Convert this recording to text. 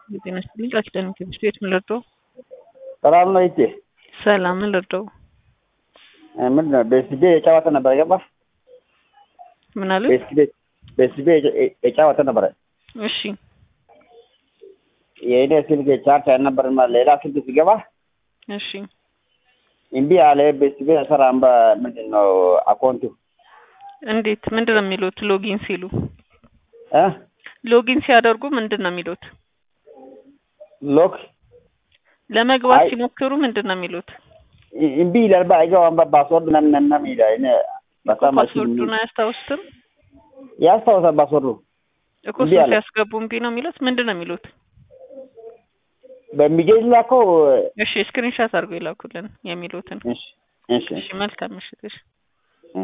ጤና ይስጥልኝ። ቃል ኪዳን ትምህርት ቤት ምን ልርዳው? ሰላም ነው ይቼ ሰላም ምን ልርዳው? ምንድን ነው ቤስቤ የጨዋታ ነበረ ገባ ምን አሉ? ቤስቤ ቤስቤ የጨዋታ ነበረ። እሺ የእኔ ስልክ ቻርጅ አልነበረም። ሌላ ስልክ ሲገባ እሺ እምቢ አለ። ቤስቤ አይሰራም። ምንድን ነው አካውንቱ እንዴት ምንድን ነው የሚሉት? ሎጊን ሲሉ እ ሎጊን ሲያደርጉ ምንድን ነው የሚሉት? ሎክ ለመግባት አይ- ሲሞክሩ ምንድን ነው የሚሉት? እምቢ ይላል። አይገባም። ፓስወርድ ምናምን ምናምን ይላል። እኔ በጣም ፓስወርዱን አያስታውሱትም ያስታውሳል ፓስወርዱ እኮ እምቢ እሱን አለ። ሲያስገቡ እምቢ ነው የሚሉት። ምንድን ነው የሚሉት? በሚገኝ ላከው። እሺ ስክሪንሻት አድርጎ ይላኩልን የሚሉትን። እሺ እሺ እሺ መልካም ምሽት። እሺ